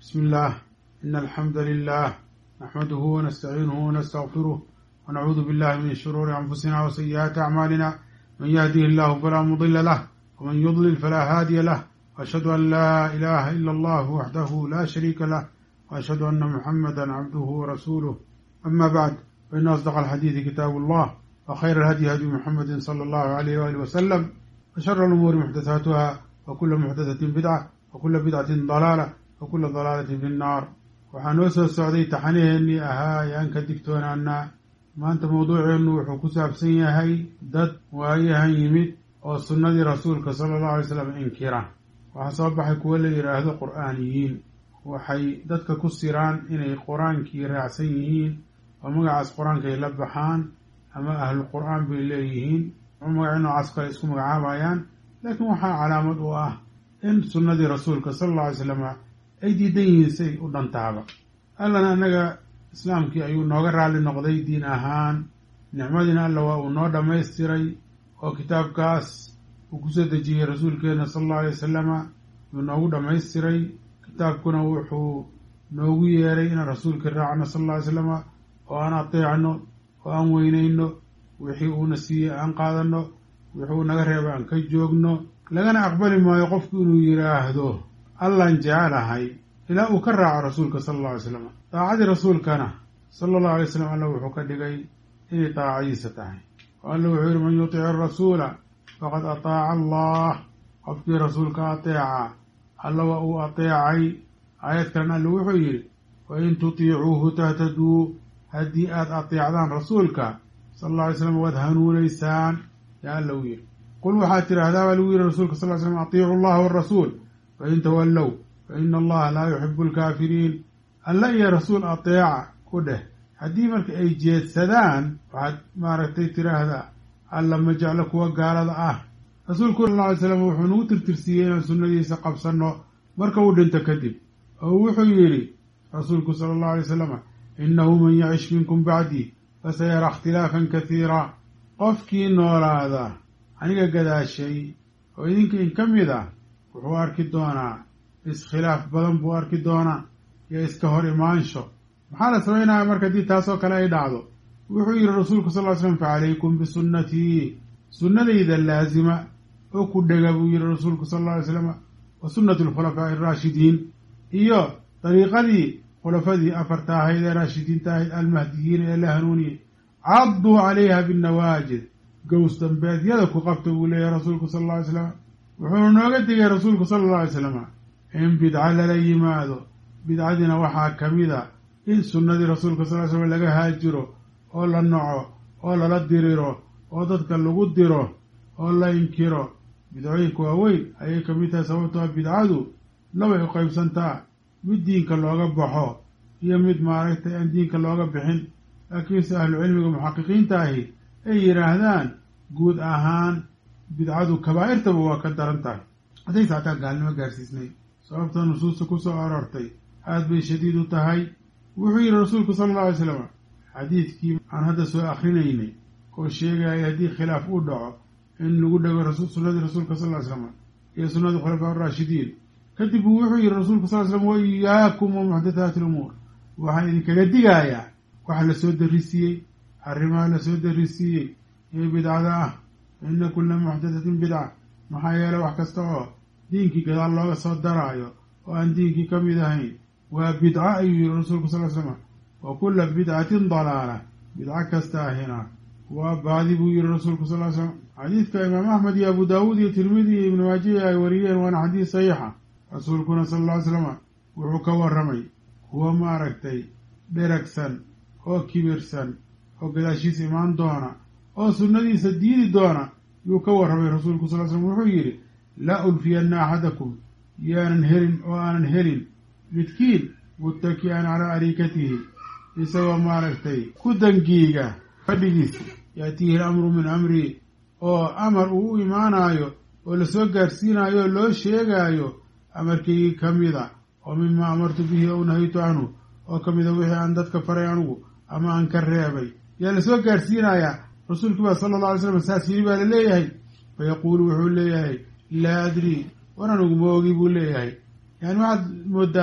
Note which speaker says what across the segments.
Speaker 1: بسم الله إن الحمد لله نحمده ونستعينه ونستغفره ونعوذ بالله من شرور أنفسنا وسيئات أعمالنا من يهده الله فلا مضل له ومن يضلل فلا هادي له وأشهد أن لا إله إلا الله وحده لا شريك له وأشهد أن محمدا عبده ورسوله أما بعد فإن أصدق الحديث كتاب الله وخير الهدي هدي محمد صلى الله عليه وآله وسلم وشر الأمور محدثاتها وكل محدثة بدعة وكل بدعة ضلالة وكل ضلaalة fi الnaar waxaa noo soo socday taxanaheennii ahaa ee aan ka digtoonaanaa maanta mawduuceennu wuxuu ku saabsan yahay dad waayahan yimid oo sunnadii rasuulka sala allahu alay slam inkira waxaa soo baxay kuwo la yidhaahdo qur'aaniyiin waxay dadka ku siraan inay qur-aankii raacsan yihiin oo magacaas qur-aankay la baxaan ama ahlu qur'aan bay leeyihiin magaci noocaas kale isku magacaabayaan laakiin waxaa calaamad u ah in sunnadii rasuulka sala alla alay slama ay diidan yihiin say u dhantaaba allana annaga islaamkii ayuu nooga raalli noqday diin ahaan nicmadiina alla waa uu noo dhammaystiray oo kitaabkaas uu kusoo dejiyey rasuulkeenna sala allahu alay wasalama yuu noogu dhammaystiray kitaabkuna wuxuu noogu yeeray inaan rasuulkii raacno sala alla alay slama oo aan ateecno oo aan weynayno wixii uuna siiyey aan qaadanno wixii uu naga reeba aan ka joogno lagana aqbali maayo qofku inuu yidhaahdo allaan jecelahay ilaa uu ka raaco rasuulka sala alla alay slam daacadii rasuulkana sala allahu alay slam alla wuxuu ka dhigay inay daacadiisa tahay oo alla wuxuu yihi man yutic arasuula faqad ataaca allah qofkii rasuulka ateeca alla waa uu ateecay aayad kalena alla wuxuu yidhi wain tutiicuuhu tahtaduu haddii aad ateecdaan rasuulka sala alla alay slam waad hanuunaysaan yaa alla u yidhi qul waxaad tidhaahdaa baa lagu yidhi rasuulka sal ly slam atiicu allaha warasuul fain tawallow faina allaha laa yuxibu alkaafiriin alla iyo rasuul ateeca ku dheh haddii marka ay jeedsadaan waxaad maaragtay tidhaahdaa alla ma jeclo kuwa gaalada ah rasuulku sal ly slam wuxuu nagu tirtirsiiyey inaan sunnadiisa qabsanno marka uu dhinto kadib oo wuxuu yidhi rasuulku sala allahu alay wasalam innahu man yacish minkum bacdii fasayara ikhtilaafan kasiira qofkii noolaada aniga gadaashay oo idinka in ka mid ah wuxuu arki doonaa iskhilaaf badan buu arki doonaa iyo iska hor imaansho maxaa la samaynaya marka haddii taasoo kale ay dhacdo wuxuu yidhi rasuulku sal ly slam facalaykum bisunnatii sunnadayda laasima oo ku dhega buu yidhi rasuulku sal alla alay slam wa sunnati alkhulafaa'i araashidiin iyo dariiqadii khulafadii afarta ahayd ee raashidiinta ahayd almahdiyiina ee la hanuuniyey cadduu calayha binnawaajid gows dambeedyada ku qabta buu leeyahy rasuulku sal alla alay slam wuxuuna nooga digay rasuulku sala alla alay slam in bidca lala yimaado bidcadiina waxaa ka mid a in sunnadii rasuulka sal ly slam laga haajiro oo la naco oo lala diriro oo dadka lagu diro oo la inkiro bidcooyinka waaweyn ayay ka mid tahay sababtoo bidcadu labay u qaybsantaa mid diinka looga baxo iyo mid maaragtay aan diinka looga bixin laakiinse ahlucilmiga muxaqiqiinta ahi ay yidhaahdaan guud ahaan bidcadu kabaa'irtaba waa ka daran tahay haddaysa hataa gaalnimo gaarsiisnay sababta nusuusta ku soo aroortay aad bay shadiid u tahay wuxuu yidhi rasuulku sala alla alay slam xadiidkii aan hadda soo akrinaynay oo sheegaya haddii khilaaf uu dhaco in lagu dhego sunnadii rasuulka sal ly slam iyo sunnadii khulafaa araashidiin kadib buu wuxuu yidhi rasuulka sal ly slam wa iyaakum wa muxdathaati lumuur waxaan idinkaga digayaa waxa la soo darisiiyey arrimaha la soo darisiiyey ee bidcada ah ina kula muxdathatin bidca maxaa yeelay wax kasta oo diinkii gadaal looga soo daraayo oo aan diinkii ka mid ahayn waa bidco ayuu yihi rasuulku sal l slam wa kula bidcatin dalaala bidco kasta ahina waa baadi buu yihi rasuulku sal l slam xadiidka imaam axmed iyo abu daawuud iyo tirmidi iyo ibnu maajiya ay wariyeen waana xadiis saxiixa rasuulkuna sal alla ly slam wuxuu ka warramay kuwa maaragtay dheragsan oo kibirsan oo gadaashiisa imaan doona oo sunnadiisa diidi doona yuu ka warramay rasuulku sal l slam wuxuu yidhi laa ulfiyanna axadakum yaanan helin oo aanan helin midkiin muttaki'an calaa ariikatihi isagoo maaragtay ku dangiiga fadhigiisa yaatiihi alamru min amrii oo amar uu u imaanaayo oo lasoo gaarsiinaayo oo loo sheegaayo amarkaygii ka mida oo mimaa amartu bihi ow nahaytu canhu oo ka mida wixii aan dadka faray anugu ama aan ka reebay yaa lasoo gaarsiinayaa rasuulkii baa sala alla alay slam saas yiri baa la leeyahay fa yaquulu wuxuu leeyahay laa adrii war anugu ma ogi buu leeyahay yani waxaad moodaa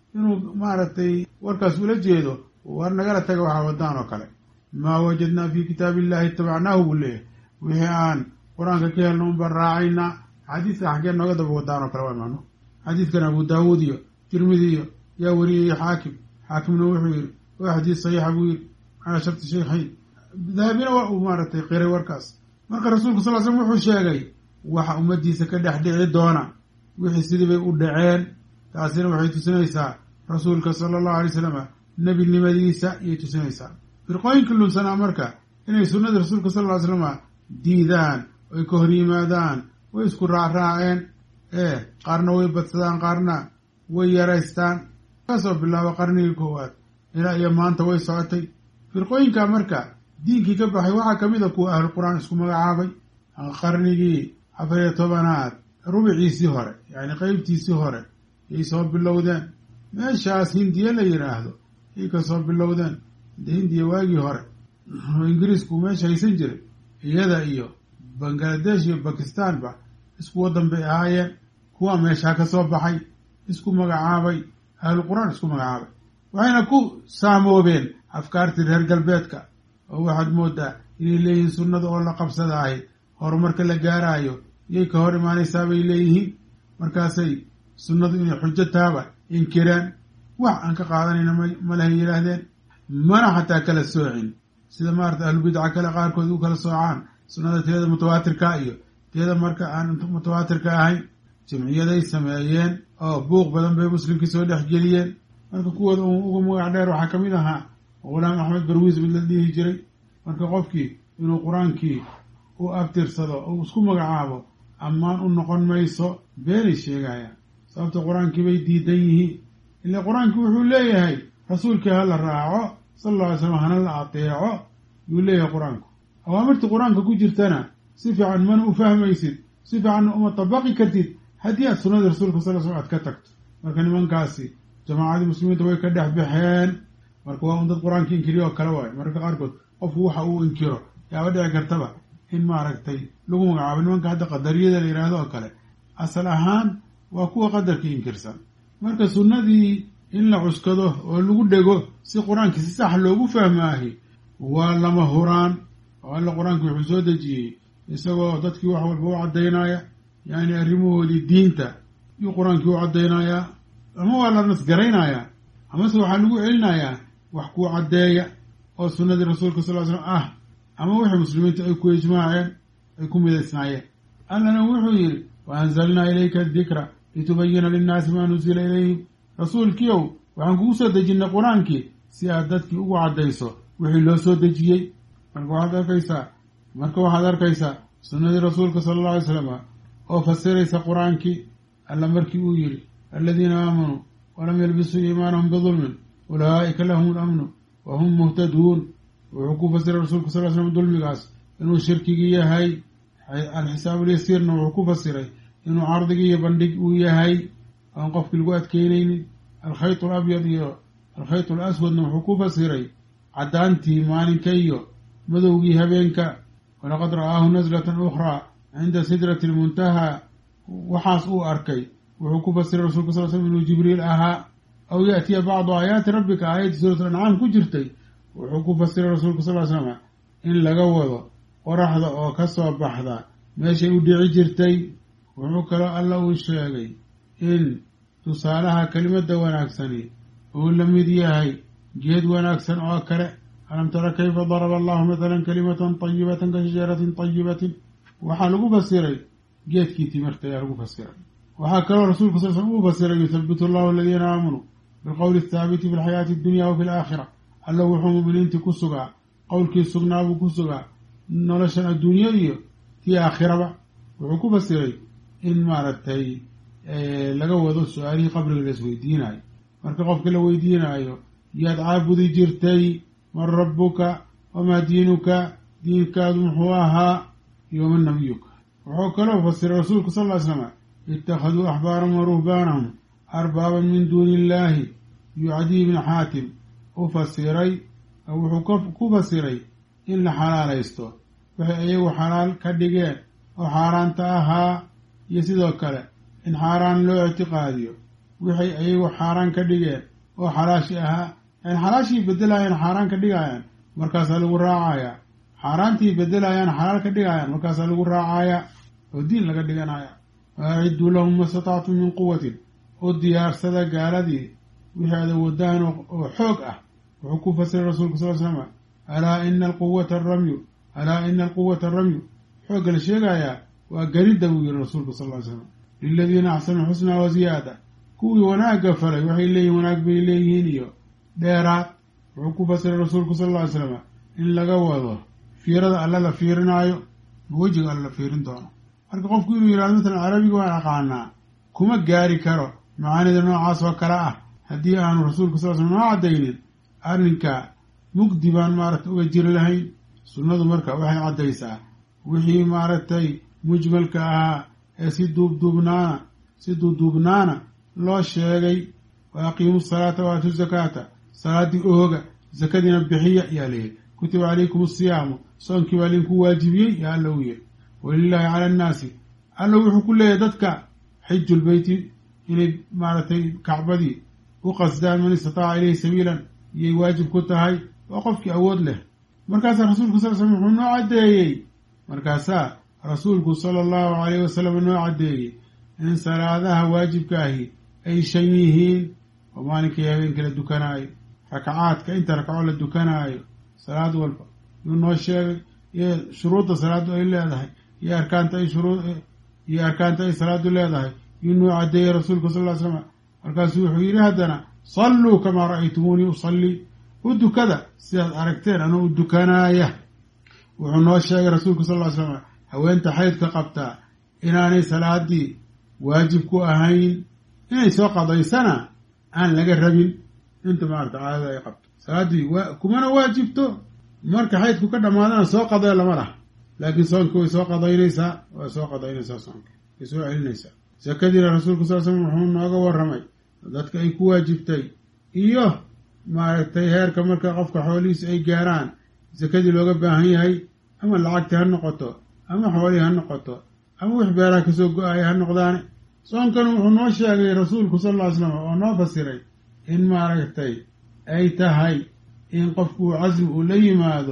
Speaker 1: inuu maaragtay warkaas ula jeedo war nagala taga waxaa wadaan oo kale maa wajadnaa fi kitaabi illahi itabacnaahu buu leeyahay wixii aan qur-aanka ka helno unbaan raacaynaa xadiiska xaggeen nooga daba wadaan oo kale waa macno xadiidkan abu daawuud iyo tirmidi iyo yaa wariyay xaakim xaakimna wuxuu yihi waa xadiis saxiixa buu yihi calaa sharti shaykhayn dahabina waa uu maaragtay qiray warkaas marka rasuulku sal l slm wuxuu sheegay waxa ummadiisa ka dhex dhici doona wixii sidii bay u dhaceen taasina waxay tusinaysaa rasuulka sala allahu alay slam nebinimadiisa iyay tusinaysaa firqooyinka lunsanaa marka inay sunnadii rasuulka sal ly slama diidaan oy ka hor yimaadaan way isku raacraaceen ee qaarna way badsadaan qaarna way yaraystaan kasoo bilaabo qarnigii koowaad ilaa iyo maanta way socotay firqooyinka marka diinkii ka baxay waxaa kamid a kuwa ahlu qur-aan isku magacaabay qarnigii afar iyo tobanaad rubiciisii hore yacni qeybtiisii hore yay soo bilowdeen meeshaas hindiya la yidhaahdo yay ka soo bilowdeen de hindiya waagii hore oo ingiriisku meesha haysan jiray iyada iyo bangladesh iyo bakistanba isku waddan bay ahaayeen kuwa meeshaa ka soo baxay isku magacaabay ahlu qur-aan isku magacaabay waxayna ku saamoobeen afkaartii reer galbeedka oo waxaad moodaa inay leeyihiin sunnada oo la qabsada ahayd horumarka la gaaraayo yay ka hor imaanaysaa bay leeyihiin markaasay sunnadu inay xujo taaba inkireen wax aan ka qaadanayna ma lahay yidhaahdeen mana xataa kala soocin sida maarata ahlubidca kale qaarkood u kala soocaan sunnada teeda mutawaatirka iyo teeda marka aan mutawaatirka ahayn jimciyaday sameeyeen oo buuq badan bay muslimkii soo dhex geliyeen marka kuwooda uga magac dheer waxaa kamid ahaa ghulaam axmed barwiis mid la dhihi jiray marka qofkii inuu qur-aankii u abtirsado oo isku magacaabo ammaan u noqon mayso beenay sheegayaan sababta qur-aankii bay diidan yihiin ila qur-aankii wuxuu leeyahay rasuulkii ha la raaco sala alla alay slam hana la ateeco yuu leeyahay qur-aanku awaamirtii qur-aanka ku jirtana si fiican mana u fahmaysid si fiicanna uma tabaqi kartid haddii aad sunnadii rasuulka sal l slam aad ka tagto marka nimankaasi jamaacadii muslimiinta way ka dhex baxeen marka waa un dad qur-aanka inkiriyo oo kale waayo mararka qaarkood qofku waxa uu inkiro yaaba dhici kartaba in maaragtay lagu magacaabo nimanka hadda qadariyada la yidhaahdo oo kale asal ahaan waa kuwa qadarka inkirsan marka sunnadii in la cuskado oo lagu dhego si qur-aankii si sax loogu fahmaahi waa lama huraan oo alla qur-aanki wuxuu soo dejiyey isagoo dadkii wax walba u caddaynaya yacni arrimahoodii diinta yuu qur-aankii u caddaynayaa ama waa la nasgaraynayaa amase waxaa lagu celinayaa wax kuu caddeeya oo sunnadii rasuulka sal l slam ah ama wixii muslimiinta ay ku ijmaaceen ay ku midaysnaayeen allana wuxuu yidhi wa anzalnaa ilayka adikra litubayina linnaasi maa nuzila ilayhim rasuulkiiow waxaan kugu soo dejinnay qur-aankii si aad dadkii ugu caddayso wixii loo soo dejiyey marka waxaad arkaysaa marka waxaad arkaysaa sunnadii rasuulka sala alla alay slam oo fasiraysa qur-aankii alla markii uu yidhi aladiina aamanuu walam yalbisuu iimaanahum bidulmin ulaa'ika lahum lamnu wa hum muhtaduun wuxuu ku fasiray rasuulka sal l slam dulmigaas inuu shirkigii yahay alxisaabulyasiirna wuxuu ku fasiray inuu cardigii iyo bandhig uu yahay oon qofkii lagu adkeynaynin alkhayt alabyad iyo alkhayt alaswadna wuxuu ku fasiray caddaantii maalinka iyo madowgii habeenka walaqad ra'aahu naslatan ukhraa cinda sidrati lmuntahaa waxaas uu arkay wuxuu ku fasiray rasulka sal slam inuu jibriil ahaa aw yaatiya bacdu aayaati rabbika aayaddii suurat ancaam ku jirtay wuxuu ku fasiray rasuulka sal slama in laga wado qoraxda oo ka soo baxda meeshay u dhici jirtay wuxuu kaloo alla uu sheegay in tusaalaha kelimadda wanaagsani uu la mid yahay geed wanaagsan oo kale alam tara kayfa daraba allahu mathalan kalimatan tayibatan ka shajaratin tayibatin waxaa lagu fasiray geedkii timirta ayaa lagu fasiray waxaa kaloo rasuulka sal slm uu fasiray yuthabitu allahu aladiina aamanuu bilqowli athaabiti fi lxayaati addunya wa fi alaakhira alla wuxuu muminiintii ku sugaa qowlkii sugnaabuu ku sugaa noloshan adduunyo iyo tii aakhiraba wuxuu ku fasiray in maaragtay laga wado su-aalihii qabriga la isweydiinayo marka qofka la weydiinaayo yaad caabudi jirtay man rabbuka wamaa diinuka diinkaadu muxuu ahaa iyo man nabiyuka wuxuu kaloo fasiray rasuulku sal ly slama ittakhaduu axbaarahum wa ruhbaanahum arbaaban min duuni illaahi iyo cadiy bni xaatim u fasiray wuxuu ku fasiray in la xalaalaysto waxay iyagu xalaal ka dhigeen oo xaaraanta ahaa iyo sidoo kale in xaaraan loo ictiqaadiyo waxay iyagu xaaraan ka dhigeen oo xalaashi ahaa yani xalaashii bedelayaan xaaraan ka dhigayaan markaasaa lagu raacayaa xaaraantii bedelayaan xalaal ka dhigayaan markaasaa lagu raacayaa oo diin laga dhiganaya waacidduu lahum mastatactum min quwatin oo diyaarsada gaaladii wixii aad awoodaan oo xoog ah wuxuu ku fasiray rasuulka sal slama alaa ina alquwata aramyu alaa ina alquwata aramyu xoogga la sheegayaa waa garidda buu yihi rasuulka sal ly slam liladiina axsanu xusnaa wa ziyaada kuwii wanaagga falay waxay leeyihin wanaag bay leeyihiin iyo dheeraad wuxuu ku fasiray rasuulku sal lla ly slam in laga wado fiirada alle la fiirinaayo ma wejiga alle la fiirin doono marka qofku inuu yidhahdo matalan carabiga waan aqaanaa kuma gaari karo macaanida noocaas oo kale ah haddii aanu rasuulka sal slam noo caddaynin arrinka mugdi baan maaragtay uga jiri lahayn sunnadu marka waxay caddaysaa wixii maaragtay mujmalka ahaa ee si duubduubnaana si duubduubnaana loo sheegay wa aqiimu salaata wa aatu zakaata salaaddii ooga zakadiina bixiya yaa layidhi kutiba calaykum asiyaamu soonkii baa linku waajibiyey yaa alla u yidhi walilaahi cala annaasi alla wuxuu ku leeyahay dadka xijulbeyti inay maaragtay kacbadii u qasdaan man istataaca ilayhi sabiilan iyay waajib ku tahay waa qofkii awood leh markaasaa rasuulku sal slm wuxuu noo caddeeyey markaasaa rasuulku sala allahu calayh wasalam noo caddeeyey in salaadaha waajibkaahi ay shan yihiin oo maalinkii habeenkii la dukanaayo rakacaadka inta rakaco la dukanaayo salaad walba yuu noo sheegay iyo shuruudda salaaddu ay leedahay iyo arkaanta ay shuruu iyo arkaanta ay salaaddu leedahay yuu noo caddeeyey rasuulku sal ly slam markaasuu wuxuu yidhi haddana salluu kamaa ra'aytumuunii usallii u dukada sidaad aragteen anuu u dukanaaya wuxuu noo sheegay rasuulku sal ly slam haweenta xaydka qabtaa inaanay salaadii waajib ku ahayn inay soo qadaysana aan laga rabin inta maarata caadada ay qabto salaaddii kumana waajibto marka xaydku ka dhammaadana soo qadee lama laha laakiin soonka way soo qadaynaysaa waa soo qadaynaysaa soonka way soo celinaysaa sakadiina rasuulku sal slam wuxuu nooga warramay dadka ay ku waajibtay iyo maaragtay heerka marka qofka xoolihiisa ay gaaraan sakadii looga baahan yahay ama lacagtii ha noqoto ama xoolihii ha noqoto ama wix beeraha kasoo go-aya ha noqdaane soonkana wuxuu noo sheegay rasuulku sal ll ly slam oo noo fasiray in maaragtay ay tahay in qofku uu casmi uu la yimaado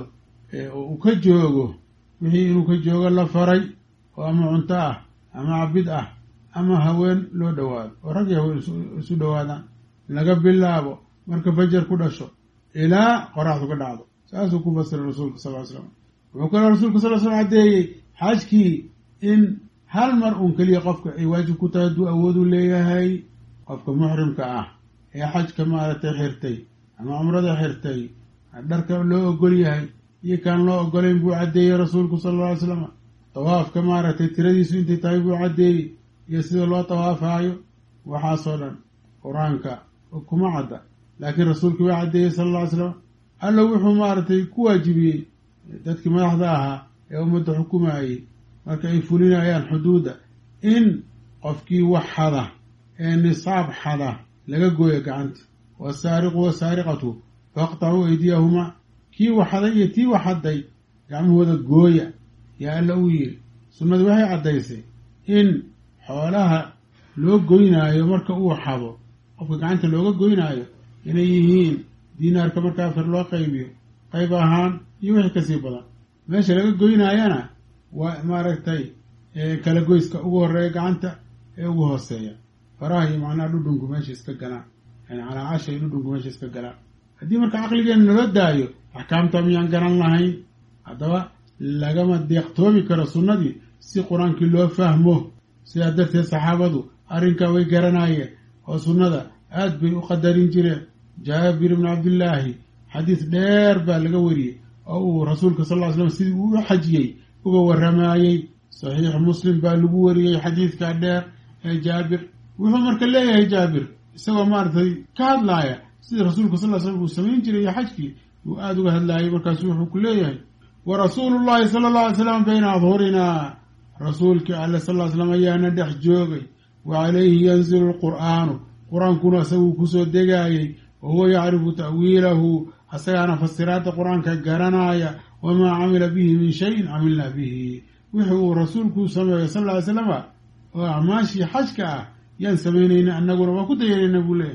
Speaker 1: uu ka joogo wixii inuu ka joogo la faray oo ama cunto ah ama cabid ah ama haween loo dhowaado oo rag iyo haween isu dhowaadaan laga bilaabo marka fajar ku dhasho ilaa qoraxdu ka dhacdo saasuu ku fasiray rasuulka sal ly slam wuxuu kaloo rasuulka sal ly slam caddeeyey xajkii in hal mar uun keliya qofka ay waajib ku tahay hadduu awoodu leeyahay qofka muxrimka ah ee xajka maaragtay xirtay ama cumrada xirtay dharka loo ogol yahay iyo kaan loo ogolayn buu caddeeyey rasuulku sala alla alay slam tawaafka maaragtay tiradiisu intay tahay buu caddeeyey iyo sida loo tawaafaayo waxaasoo dhan qur-aanka kuma cadda laakiin rasuulkii waa caddeeyey sala alla ly slam alla wuxuu maaragtay ku waajibiyey dadkii madaxda ahaa ee ummadda xukumayey marka ay fulinayaan xuduudda in qofkii wax xada ee nisaab xada laga gooyo gacanta wasaariqu wasaariqatu faqtacuu aydiyahumaa kii waxaday iyo tii waxadday gacmahooda gooya yaa alla uu yidhi sunnadu waxay caddaysay in xoolaha loo goynaayo marka uu xado qofka gacanta looga goynaayo inay yihiin diinaarka marka afar loo qaybiyo qayb ahaan iyo wixii kasii badan meesha laga goynaayana waa maaragtay kala goyska ugu horeeya gacanta ee ugu hooseeya faraha iyo macnaha dhudhunku meesha iska galaan yani calaacasha iyo dhudhunku meesha iska galaan haddii marka caqligeena nala daayo axkaamta miyaan garan lahayn haddaba lagama deeqtoomi karo sunnadii si qur-aankii loo fahmo sidaa darteed saxaabadu arrinkaa way garanaayeen oo sunnada aad bay u qadarin jireen jaabir ibnu cabdillaahi xadiis dheer baa laga wariyey oo uu rasuulka sal ll ly slam sidii uu u xajiyey uga warramaayey saxiix muslim baa lagu wariyey xadiidka dheer ee jaabir wuxuu marka leeyahay jaabir isagoo maaragtay ka hadlaaya sidii rasuulka sal ly slam uu samayn jiray iyo xajkii uu aada uga hadlaayay markaasu wuxuu ku leeyahay wa rasuulu llahi sala alla alay slam bayna adhurinaa rasuulkii alle sal ly slam ayaana dhex joogay wa calayhi yanzilu lqur'aanu qur-aankuna isaguu kusoo degaayey wa huwa yacrifu ta'wiilahu asagaana fasiraadda qur-aanka garanaaya wamaa camila bihi min shayin camilnaa bihi wixii uu rasuulku sameeyo sal ly slama oo acmaashii xajka ah yaan samaynayna annaguna waa ku dayanayna buu leeyahay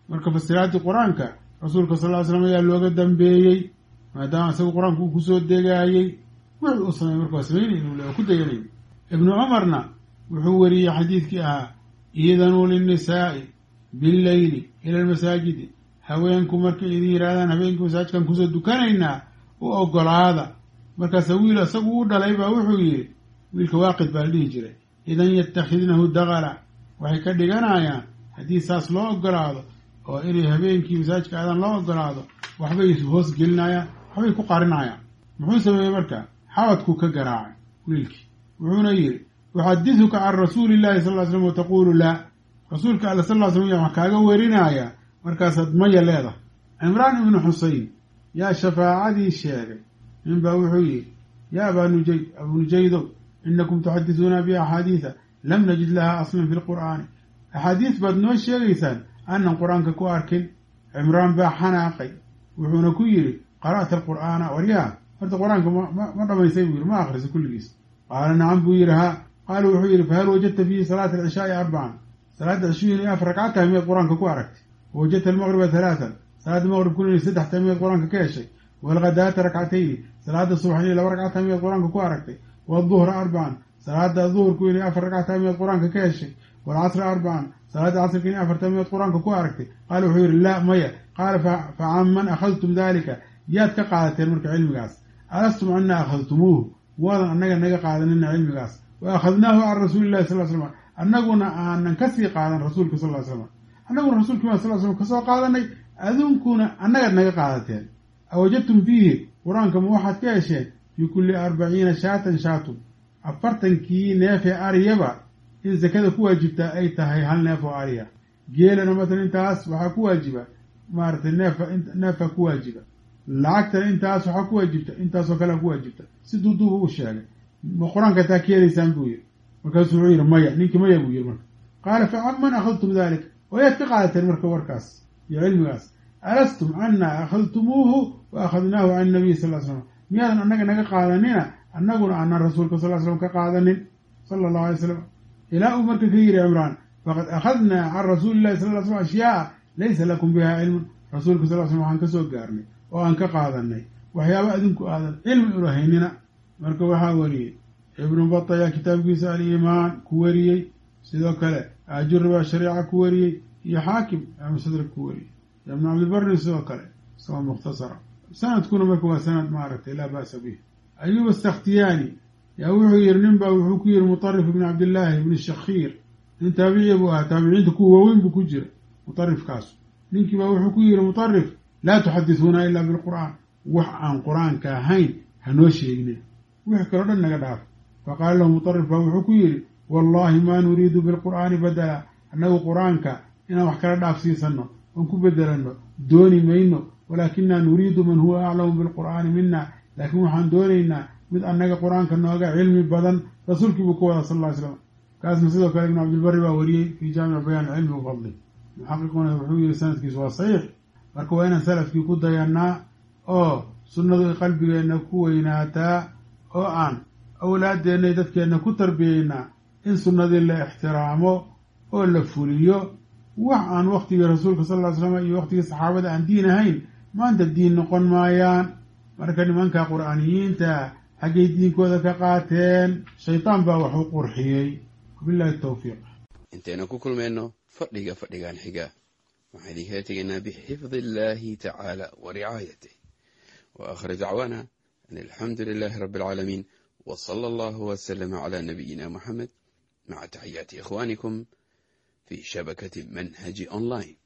Speaker 1: marka fasiraadii qur-aanka rasuulka sal ly slam ayaa looga dambeeyey maadaama isaga qur-aanku uu kusoo degaayey wixii uu sameey marka waa samaynay inuu le ku deganayn ibnu cumarna wuxuu wariyey xadiidkii ahaa iidanuu linnisaa'i billeyli ila almasaajidi haweenku markay idin yidhahdaan habeenkii masaajidkan kusoo dukanaynaa u ogolaada markaasa wiil isagu u dhalay baa wuxuu yidhi wiilka waaqid baa la dhihi jiray idan yattakhidnahu daqala waxay ka dhiganayaan haddii saas loo ogolaado oo inay habeenkii masaajidka aadan loo ogolaado waxbay hoos gelinayaan waxbay ku qarinayaan muxuu sameeyey marka xabadkuu ka garaacay wiilkii wuxuuna yidhi uxadiduka can rasuuli illahi sal ly slam wataquulu laa rasuulka alle sal ly slam ya wax kaaga werinaya markaasaad maya leedahay cimraan ibnu xuseyn yaa shafaacadii sheegay ninbaa wuxuu yidhi yaa abaa nujayd abuu nujaydow inakum tuxadisuuna bi axaadiida lam najid laha aslan fi lqur'aani axaadiis baad noo sheegaysaan aanan qur-aanka ku arkin cimraan baa xanaaqay wuxuuna ku yidhi qara'ta alqur'aana waryaa horta qur-aanka ma dhamaysay buu yidhi ma akhrisa kulligiis qaala nacam buu yidhi haa qaala wuxuu yidhi fahal wajadta fiihi salaata alcishaai arbacan salaadda cishuhu inay afar ragcad tahay miyaad qur-aanka ku aragtay wawajadta almaqriba halaatan salaadda maqribkuna inay saddex tahay miyaad qur-aanka ka heshay waalghadaata rakcatayni salaada subax inay laba ragcad tahay miyaad qur-aanka ku aragtay waaduhra arbacan salaada duhurku inay afar ragcad tahay miyaad qur-aanka ka heshay waalcasra arbacan salaada casrka inay afar tahay miyaad qur-aanka ku aragtay qaala wuxuu yidhi laa maya qaala fa can man akhadtum dalika yaad ka qaadateen marka cilmigaas alastum anna akhadtumuuhu waadan annaga naga qaadanina cilmigaas wa akhadnaahu can rasuuli llahi sal slam annaguna aanan kasii qaadan rasuulka sal ly slam annaguna rasuulki ma sal slam kasoo qaadanay adunkuna annagaad naga qaadateen awajadtum fiihi qur-aanka ma waxaad ka hesheen fii kulli arbaciina shaatan shaatun afartankii neefee ariyaba in sakada ku waajibtaa ay tahay hal neef oo ariya geelana matalan intaas waxaa ku waajiba maaratay neefa neefaa ku waajiba lacagtana intaas waxaa ku waajibta intaasoo kalea ku waajibta si duuduuba u sheegay ma qur-aanka taa ka helaysaan buu yidhi markaasuu wuxuu yidhi maya ninkii maya buu yidhi marka qaala fa can man akhadtum dalik oo yaad ka qaadateen marka warkaas iyo cilmigaas alastum anna akhadtumuuhu wa akhadnaahu can nabiy sal l slam miyaadan annaga naga qaadanina annaguna aanan rasuulka sal slam ka qaadanin sala allahu alay slam ilaa uu marka ka yidhi cimraan faqad akhadnaa can rasuuli illahi sal l slam ashyaaa laysa lakum biha cilmun rasuulka sal slam waxaan ka soo gaarnay oo aan ka qaadanay waxyaaba adinku aadan cilmi ulahaynina marka waxaa wariyey ibnu bata ayaa kitaabkiisa aliimaan ku wariyey sidoo kale aajuri baa shariica ku wariyey iyo xaakim aa mustadrak ku wariyey ibnu cabdibarri sidoo kale isagoo mukhtasara sanadkuna marka waa sanad maaragtay laa ba'sa bih ayuub asakhtiyaani yaa wuxuu yihi nin baa wuxuu ku yihi mutarif ibni cabdillaahi ibni shakhiir nin taabiciya buu ahaa taabiciinta kuwa waaweyn buu ku jira mutarifkaasu ninkii baa wuxuu ku yihi mutarif laa tuxadisuuna ilaa bilqur'aan wax aan qur-aanka ahayn hanoo sheegnin wix kaloo dhan naga dhaaf faqaala lahu mutarif baa wuxuu ku yidhi wallahi maa nuriidu bilqur'aani badala annagu qur-aanka inaan wax kala dhaafsiisanno oon ku bedelanno dooni mayno walaakinaa nuriidu man huwa aclamu bilqur'aani mina laakiin waxaan doonaynaa mid annaga qur-aanka nooga cilmi badan rasuulkii buu ka wada sal ly slam kaasna sidoo kale ibnu cabdilbari baa wariyey fii jaamici bayaan cilmi wafadli muxaqiquna wuxuu yihi sanadkiisu waa saxiix marka waa inaan salafkii ku dayanaa oo sunnadu ay qalbigeenna ku weynaataa oo aan awlaadeenna iyo dadkeenna ku tarbiyeynaa in sunnadii la ixtiraamo oo la fuliyo wax aan waktigii rasuulka sal ly slam iyo waktigii saxaabada aan diin ahayn maanta diin noqon maayaan marka nimanka qur'aaniyiinta xaggay diinkooda ka qaateen shaydaan baa wax u qurxiyey wabillahi tawfiiq
Speaker 2: intaynu ku kulmayno fadhiga fadhigan xiga waxaan idinkala tegaynaa bixifdi illahi tacaala wa ricaayatih wa aakhir dacwaana an alxamdu lilahi rabbi alcaalamiin w sala allahu wslama cla nabiyina muxamed maca taxiyaati ikhwanikum fi shabakati manhaji online